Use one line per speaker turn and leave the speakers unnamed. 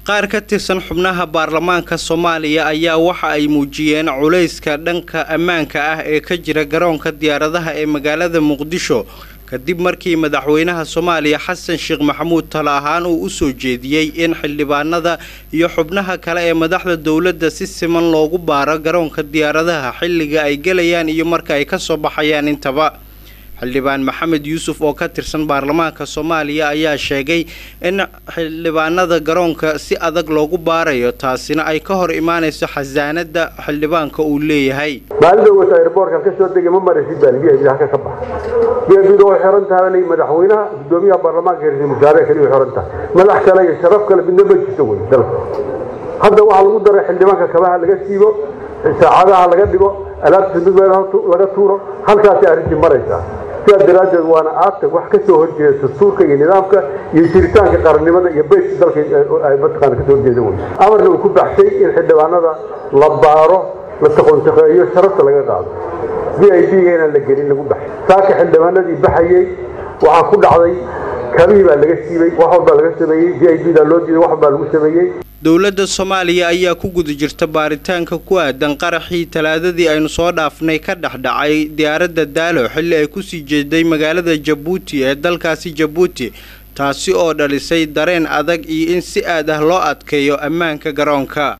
qaar ka tirsan xubnaha baarlamaanka soomaaliya ayaa waxa ay muujiyeen culayska dhanka ammaanka ah ee ka jira garoonka diyaaradaha ee magaalada muqdisho kadib markii madaxweynaha soomaaliya xasan sheekh maxamuud talo ahaan uu u soo jeediyey in xildhibaanada iyo xubnaha kale ee madaxda dowladda si siman loogu baaro garoonka diyaaradaha xilliga ay gelayaan iyo marka ay ka soo baxayaan intaba xildhibaan maxamed yuusuf oo ka tirsan baarlamaanka soomaaliya ayaa sheegay in xildhibaanada garoonka si adag loogu baarayo taasina ay ka hor imaanayso xasaanada xildhibaanka uu leeyahay
maalida wata airboortka ka soo degay ma maraysid baa v i halka ka baxa v i way xiran tahay madaxweynaha gudoomiyaha baarlamaanka ra-iisul wasaare kaliya xiran tahay madax kale iyo sharaf kale midna ma jirto wey dalka hadda waxaa lagu daray xildhibaanka kabaha laga siibo saacadaha laga dhigo alaabta mid laga tuuro halkaasay arrintii maraysaa sidaa daraaddeed waana aagta wax ka soo horjeeda dastuurka iyo nidaamka iyo jiritaanka qarannimada iyo beyska dalka ay mataqaana kasoo horjeeda wey amarna uu ku baxshay in xildhibaanada la baaro la taqoonshaqeeyo sharafta laga qaado v i b ga inaan la gelin lagu baxay saaka xildhibaanadii baxayey waxaa ku dhacday kabihii baa laga siibay wax walbaa laga sameeyey v i b daa loo diiday wax walbaa lagu sameeyey
dowladda soomaaliya ayaa ku guda jirta baaritaanka ku aadan qaraxii talaadadii aynu soo dhaafnay ka dhexdhacay diyaaradda daalo xilli ay kusii jeeday magaalada jabuuti ee dalkaasi jabuuti taasi oo dhalisay dareen adag iyo in si aad ah loo adkeeyo ammaanka garoonka